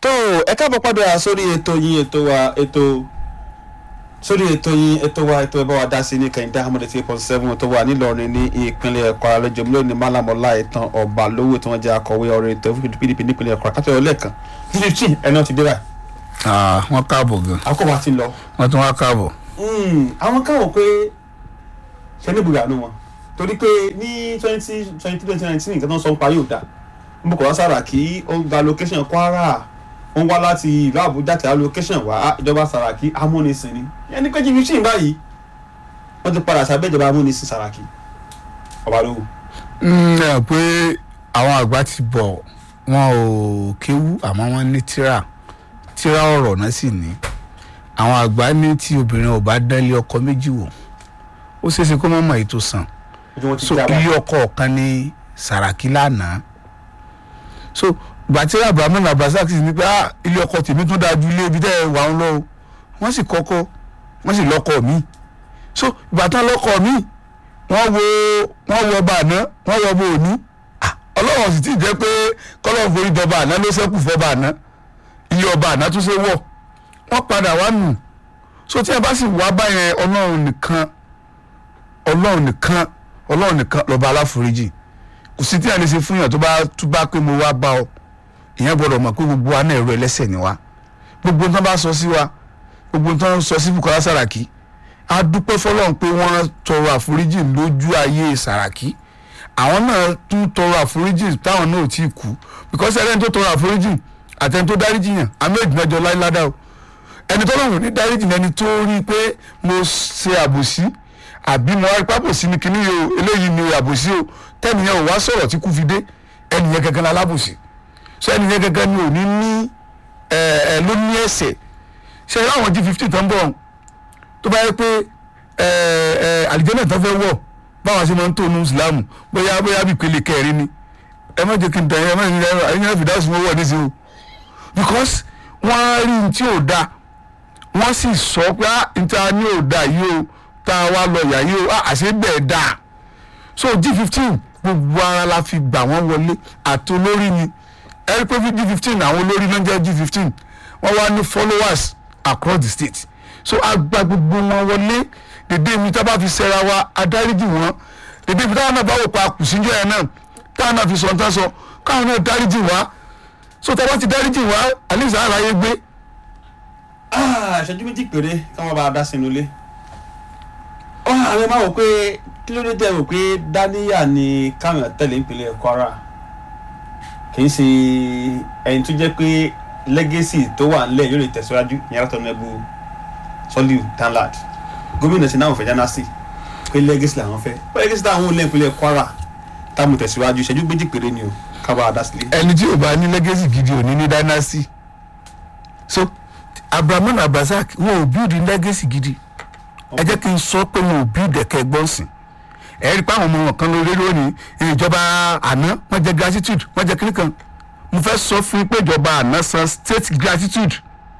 tó ẹ káàbọ̀ padà sórí ètò yín ètò wa ètò sórí ètò yín ètò wa ètò ẹ bá wa dá sí ní kẹ́hìndé ahmed eight point seven tó wà nílọrin ní ìpínlẹ̀ Kwara lọ́jọ́ mílíọ̀nù ní malamola ìtàn ọba lówó tí wọ́n jẹ́ akọ̀wé ọ̀rọ̀ ètò pdp nípínlẹ̀ Kwara kátó ọlẹ́ẹ̀kan fifteen ẹ̀ náà ti dé báyìí wọ́n káàbọ̀ gan àkókò wa ti ń lọ. wọ́n tún wá káàbọ̀. àwọn káwọn pé ṣe ní ibùdó àánú wọn torí pé ní twenty twenty twenty nineteen nǹkan tó ń sọ ń pa yóò dá Bukola Saraki ó gba location Kwara ó ń wá láti ìlú Àbújá tí a location wá ìjọba Saraki amúnisìn ni ẹni pé jìbìtì ń báyìí wọ́n ti padà sábẹ́ ìjọba amúnisìn Saraki ọba lówó. ẹ pé àwọn àgbà ti bọ̀ wọn ò kéwú àmọ́ wọ́n ní tíra tíra ọ̀rọ̀ náà sì ní àwọn àgbà ní tí obìnrin ò bá dálé ọkọ méjì wò ó ṣeéṣe kó má mọ ètò sàn ojú wọn ti so já báyìí. ilé ọkọ ọ̀kan ní Sàràkí lánàá so gbàtí Abrahamu Abdulrasaq sì ní pé ah ilé ọkọ tèmi tún dáa ju ilé ibi tẹ́ ẹ wà ń lọ o wọ́n sì kọ́kọ́ wọ́n sì lọ́kọ mi so ìbátan lọ́kọ mi wọ́n wo wọ́n wo ọba àná wọ́n wo ọba òní Ah, ọlọ́run sì ti jẹ́ pé kọ́lọ́run forí dọba àná ló ṣẹ́kù fọba àná ilé ọba àná tún ṣe wọ̀ wọ́n padà wá nù so tí a bá sì wá báyẹn ọlọ́run nìkan ọlọ́run nìkan ọlọ́run nìkan lọ́ba aláforíjì kò sí tí a lè ṣe fún yàn tó bá tó bá pé mo wá bá ọ ìyẹn gbọ́dọ̀ mọ̀ pé gbogbo wa náà ẹ̀rọ ẹlẹ́ṣẹ̀ ni wa gbogbo nǹkan bá sọ sí wa gbogbo nǹkan sọ sí Bukola Saraki a dúpẹ́ fọlọ́run pé wọ́n tọrọ àforíjì lójú ayé Saraki àwọn náà tún tọrọ àforíjì táwọn náà ò tí ì kú because ẹni tó tọrọ àforíjì àtẹni tó dáríjì yàn àmì ìdìmẹ́jọ láíládà o ẹni tó lọ́rùn ní dáríjì lẹni tó rí i pé mo ṣe àbòsí àbí mo wá rí pápò sí ni kíní yìí o eléyìí ni àbòsí o tẹ́nìyẹn ò wá sọ̀rọ̀ tí kú fi dé ẹnìyẹn gangan la lábòsí so ẹnìyẹn gangan ni ò ní ní ẹ ẹ ló ní ẹ̀ṣẹ̀ ṣe é láwọn G15 tó ń bọ̀ tó bá yẹ pé ẹ ẹ àlìjẹ́nà tó fẹ́ wọ̀ báwọn ṣe máa ń tó nu Ìsìlámù bóyá bóyá bí ìpele kẹrin ni ẹ má jẹ́ kí n tàn yín ẹ má jẹ́ kí n tàn yín ẹ fìdá sùn wọ̀ nísìnyí o because wọ́n á rí ní tí ò da wọ́n sì sọ pé ah níta ní ò da yìí o tá a wá lọ yà yìí o ah àṣẹ bẹ́ẹ̀ da so G15 gbogbo ara la fi gbà wọ́n wọlé àti olórí ni ẹ rí pé G15 àwọn olórí ló ń jẹ́ G15 wọ́n wá ní followers across the state so a gba gbogbo wọn wọlé dèdè mi tá a bá fi ṣẹra wa adáríjì wọn dèdè mi táwọn náà bá wò pa kùsìnjọ yẹn náà táwọn náà fi sọ nǹkan sọ káwọn náà dáríjì wá so tá a bá ti dáríjì wá àlejò àlàyé gbé Ah, ìṣẹ́jú méjì péré káwọn bá a dá sínú ilé. ó àwọn ẹ máa wò pé kí ló dé tẹ́ wò pé dáníyà ni káwọn tẹ̀lé ìpínlẹ̀ Kwara kì í ṣe ẹni tó jẹ́ pé lẹ́gẹ́sì tó wà nílẹ̀ yóò lè tẹ̀síwájú ìyẹn látọ̀ nẹ́bù Soliu Danlad gómìnà sí náà fẹ́ jánásì pé lẹ́gẹ́sì làwọn fẹ́ pé lẹ́gẹ́sì táwọn olè ìpínlẹ̀ Kwara táwọn tẹ̀síwájú ìṣẹ́jú méjì péré ni o káwọn bá a dá sílé. ẹni tí ò bá ní legacy gidi ò ní ní dynasty so Abrahamu Abdulrasaq wọn ò build legacy gidi ẹ jẹ́ kí n sọ pé wọn ò build ẹ̀kẹ́ gbọ́nsìn ẹ rí i pé àwọn ọmọ wọn kan lórí lónìí ìjọba àná wọ́n jẹ́ gratitude wọ́n jẹ́ kíní kan mo fẹ́ sọ fún yín pé ìjọba àná san state gratitude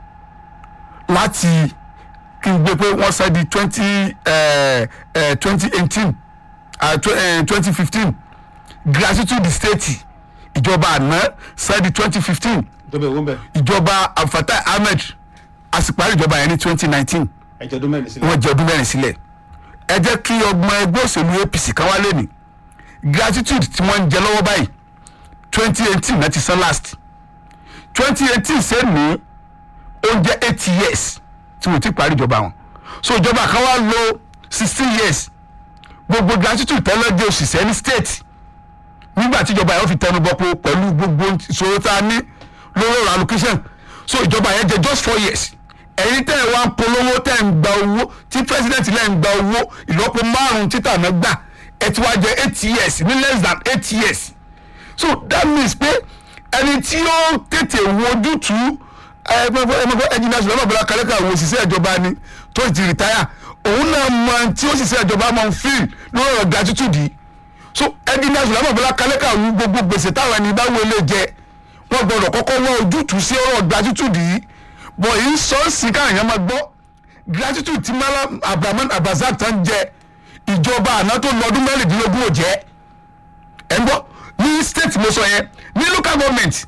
láti kí n gbé pé wọ́n san di twenty twenty eighteen twenty fifteen gratitude state ìjọba àná san di twenty fifteen ìjọba ìwọ́n bẹ̀ ìjọba Abdulfatai Ahmed a sì parí ìjọba yẹn ní twenty nineteen ẹ̀jọ̀ ọdún mẹ́rin sílẹ̀. wọ́n jẹ ọdún mẹ́rin sílẹ̀ ẹ jẹ́ kí ọgbọ́n ẹgbẹ́ òṣèlú APC kan wá lẹ́nu gratitude tí wọ́n ń jẹ lọ́wọ́ báyìí twenty eighteen náà ti san last twenty eighteen sẹ́ni oúnjẹ eight years tí wọ́n ti parí ìjọba wọn so ìjọba kan wá lò sixteen years gbogbo gratitude tẹ́lẹ̀ jẹ́ òṣìṣẹ́ ní state nígbà tí ìjọba yẹn fi tẹnu bọ pé pẹ̀lú gbogbo ìṣòro tá a ní lórí ọ̀rọ̀ allocation so ìjọba yẹn jẹ just four years ẹ̀yin tẹ́ ẹ̀ wá ń polówó tẹ́ ẹ̀ ń gba owó tí president lẹ́ ń gba owó ìlọ́po márùn-ún títà náà gbà ẹ̀ ti wá jẹ eight years ní less than eight years so that means pé ẹni tí ó tètè wo ojútùú ẹgbẹ́ ẹnjìnà ṣùgbọ́n bàbá kálẹ́kà wo òṣìṣẹ́ ìjọba ni tó ti rìtáyà òun náà mọ ẹni tí òṣìṣẹ́ ìjọba máa ń fíìl lórí ọ̀rọ̀ gratitude yìí so ẹnjìnà ṣùgbọ́n bàbá kálẹ́kà wo gbogbo gbèsè táwọn ẹni bá wọlé jẹ wọ́n gbọ́dọ̀ kọ́kọ́ wọ́n ojútùú sí ọ̀rọ̀ gratitude yìí bọ̀ yìí sọ ọ́ sí káyọ̀ máa gbọ́ gratitude tí Malam Abrahamu Abdulrasaq tán jẹ ìjọba àná tó lọ́dún mẹ́rìndínlógún ò jẹ́ ẹ̀ ń gbọ́ ní state mo sọ yẹn ní local government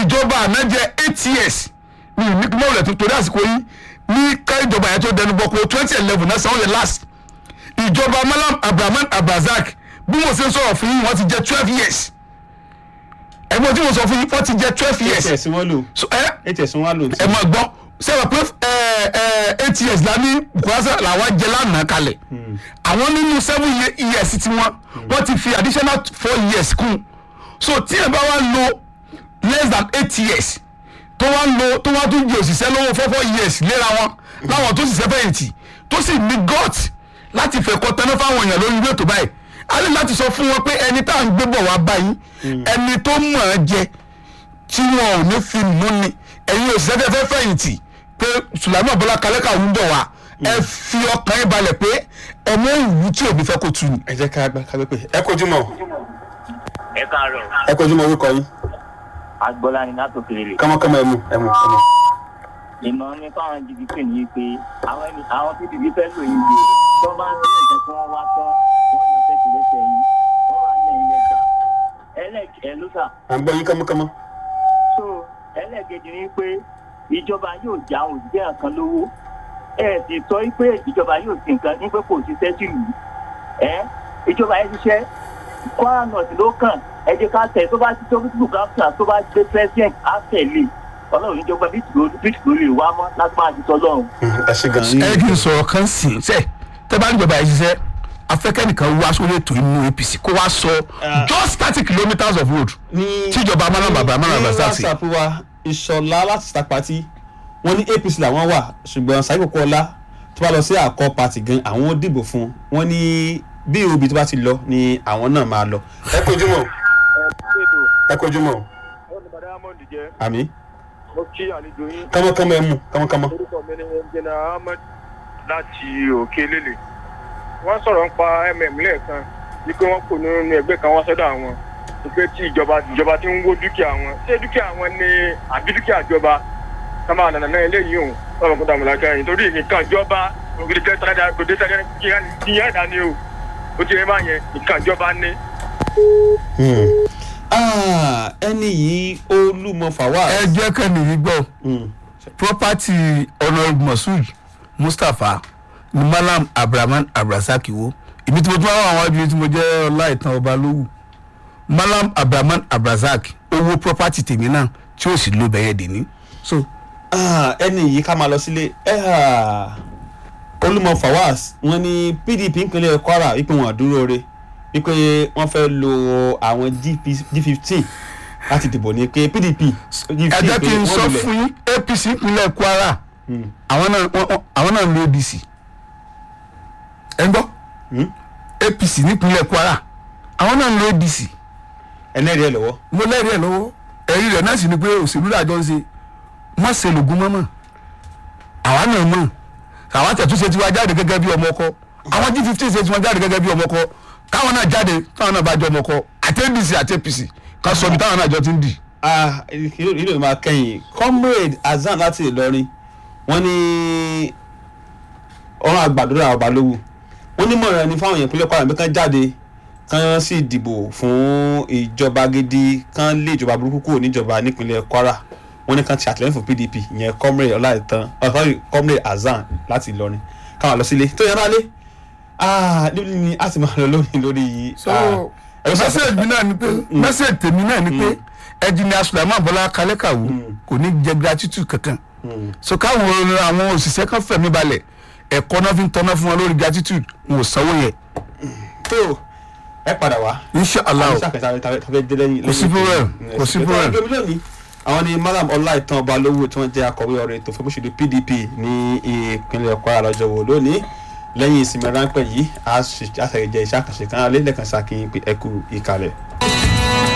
ìjọba àná jẹ eight years ní ìmíkúmọ̀ rẹ̀ tó torí àsìkò yìí ní ká ìjọba yẹn tó dẹnu bọ̀ kó twenty eleven náà sanwó yẹn last ìjọba malam abrahaman abrazak bí mo ṣe ń sọ̀rọ̀ fún yín wọ́n ti jẹ twelve years ẹ̀gbọ́n tí mo sọ fún yín wọ́n ti jẹ twelve years eight ẹ̀sìn wọn lò so ẹ eight ẹ̀sìn wọn lò ẹ máa gbọ́ sẹ́wọ̀n pé ẹ ẹ eight years la ní bukwasa làwọn jẹ lánàá kalẹ̀ àwọn nínú seven ye- years tí wọ́n wọ́n ti fi additional four years kún so tí ẹ bá wá lo less than eight years tó wá lo tó wá tún di òṣìṣẹ́ lọ́wọ́ four four years léra wọn láwọn tó ṣiṣẹ́ fẹ̀yìntì tó sì ní gut láti fẹ̀kọ́ tẹ́lẹ̀ fáwọn èèyàn lórí ilé ètò báyìí a ní láti sọ fún wọn pé ẹni tá à ń gbé bọ̀ wá báyìí ẹni tó mọ̀ ọ́n jẹ tí wọn ò ní fi mú ni ẹ̀yin òṣìṣẹ́ fẹ́ fẹ́ fẹ̀yìntì pé sùlámù bọ́lá kalẹ́kà ń bọ̀ wá ẹ fi ọkàn yín balẹ̀ pé ẹmọ ìwú tí òbí fẹ́ kó tu ni. ẹ jẹ́ ká gbá ká gbé pé ẹ kojú mọ́ ẹ káàárọ̀ ẹ kojú mọ́ orúkọ yín agbọ́lá ni látò kéré kọ́mọkọ́mọ ẹ mú ẹ mú ẹ mú. ìmọ̀ mi fáwọn jìbìtì ní pé àwọn ẹni àwọn pdp fẹ́ lò yín bí tó bá ń sílẹ̀ nǹkan tí wọ́n wá tán wọ́n yọ tẹ́tì lẹ́sẹ̀ yín wọ́n wá lẹ́yìn lẹ́gbà ẹlẹ́kẹ̀ ẹ̀ ló sà à ń gbọ́ yín kọ́mọkọ́mọ. so ẹlẹ́kejì ni pé ìjọba yóò já àwọn òṣìṣẹ́ nǹkan lówó ẹ sì sọ pé ìjọba yóò ti nǹkan ní pé kò ṣiṣẹ́ sílùú ẹ ìjọba yẹn ṣiṣẹ́ kwara north ló kàn ẹ jẹ́ ká tẹ̀ tó bá ti tó bísí káfíà tó bá gbé president á tẹ̀lé ọlọ́run níjọba bísí ló lè wá mọ́ láti máa ti tọ́lọ́run. ẹ ṣe gan ẹ kì í sọ̀rọ̀ kan sí i sẹ́ tẹ́ bá ń jọba yìí ṣiṣẹ́ afẹ́kẹ́nìkan wá sórí ètò inú apc kó wá sọ Ah. just thirty kilometres of road ní tíjọba amánà bàbá amánà ní bàbá sí. whatsapp wa ìṣọ̀lá láti star party wọ́n ní apc làwọn wà ṣùgbọ́n sàyè kókó ọlá tó bá lọ sí àkọ́ party gan àwọn ó dìbò fún un wọ́n ní bí òbí tó bá ti lọ ni àwọn náà máa lọ. ẹ kojú mọ́ ẹ kojú mọ́ olùbàdàn ahmed jẹ àmì mo kí àlejò yín kọ́mọkọ́mọ ẹ mú kọ́mọkọ́mọ. orúkọ mi ni jẹnà ahmed láti òkè lélẹ̀ wọ́n sọ̀rọ̀ nípa mm lẹ́ẹ̀kan wípé wọ́n kò nínú ẹgbẹ́ kan wọ́n sọ́dọ̀ àwọn wípé tí ìjọba ìjọba ti ń wó dúkìá wọn ṣé dúkìá wọn ni àbí dúkìá ìjọba ká máa nànà náà eléyìí òun lọ́wọ́ kó dàmú lákàá yìí torí nǹkan ìjọba ògidìtẹ́ tàdá gòdè tàdá kíyàn dání o ó ti rí máa yẹn nǹkan ìjọba ní. Hmm. Ah, ẹni yìí olúmọ fawaz. ẹ jẹ́ kẹ́ni yìí gbọ́ Hmm. property honourable masud mustapha ni malam abdulrahman abdulrasaq wo ibi tí mo tún wá wà wájú tí mo jẹ́ ọlá ìtàn ọba lówù malam abdulrahman abdulrasaq owó property tèmi náà tí ó sì lo bẹ̀yẹ̀ dè ní. so Ah, ẹni yìí ká máa lọ sílé Ah, olúmọ fawaz wọ́n ní pdp ìpínlẹ̀ kwara wípé wọn àdúró re wípé wọ́n fẹ́ lo àwọn g fifteen láti dìbò ní pé pdp ẹ jẹ́ kí n sọ fún yín apc ìpínlẹ̀ kwara àwọn náà wọ́n- wọ́n- àwọn náà ń lo adc ẹ ń gbọ́ apc nípínlẹ̀ kwara àwọn náà ń lo adc ẹlẹ́rìí ẹ̀ lọ́wọ́ mo lẹ́rìí ẹ̀ lọ́wọ́ ẹ̀rí rẹ̀ náà sì ni pé òṣèlú làjọ ń ṣe má ṣe lògùn mọ́mọ́ àwa náà mọ̀ àwa tẹ̀túnṣe tiwa jáde gẹ́gẹ́ bí ọmọ ọkọ àwọn g fifteen ṣe tiwọn jáde gẹ́gẹ́ bí ọmọ ọkọ káwọn náà jáde káwọn náà bá jọ ọmọ ọkọ àti adc àti apc ká sọ ibi táwọn náà jọ ti ń dì. Ah, ìlú ìlú máa kẹ́yìn comrade hasan láti ìlọrin wọ́n ní ọ̀rọ̀ àgbàdúrà ọba lówù wọ́n ní mọ̀ràn ní fáwọn èèyàn ìpínlẹ̀ kwara bí kán jáde kán sì dìbò fún ìjọba gidi kán lé ìjọba burúkú kúrò níjọba nípínlẹ̀ kwara wọ́n ní kán ti àtìlẹ́yìn fún pdp ìyẹn comrade ọláìtàn uh, sorry comrade hasan láti ìlọrin káwọn lọ sílé tó yẹn bá lé ah níbi ni a ti máa lọ lórí lórí so ah, ẹ̀rọ sọ- message mi náà ni pé message tèmi náà ni pé engineer sulaiman bọlá kalẹ́kàwó kò ní jẹ gratitude kankan Hmm. so káwọn àwọn òṣìṣẹ́ kan fẹ̀mí balẹ̀ ẹ̀kọ́ náà fi ń tọ́ná fún wọn lórí gratitude wọn ò sanwó yẹn tó ẹ padà wá. inshallah o. Kò sí problem, kò sí problem. lónìí àwọn ni malam ọláìtàn balówó tí wọ́n jẹ́ akọ̀wé ọ̀rọ̀ ètò fún bóṣèlú pdp ní ìpínlẹ̀ kwara lọ́jọ́ wo lónìí lẹ́yìn ìsinmi ráńpẹ́ yìí a ṣe- a ṣàyẹ̀jẹ̀ iṣẹ́ àkànṣe kan alẹ́ lẹ́ẹ̀kan ṣàkíyàn pé ẹ kú ìkàlẹ̀.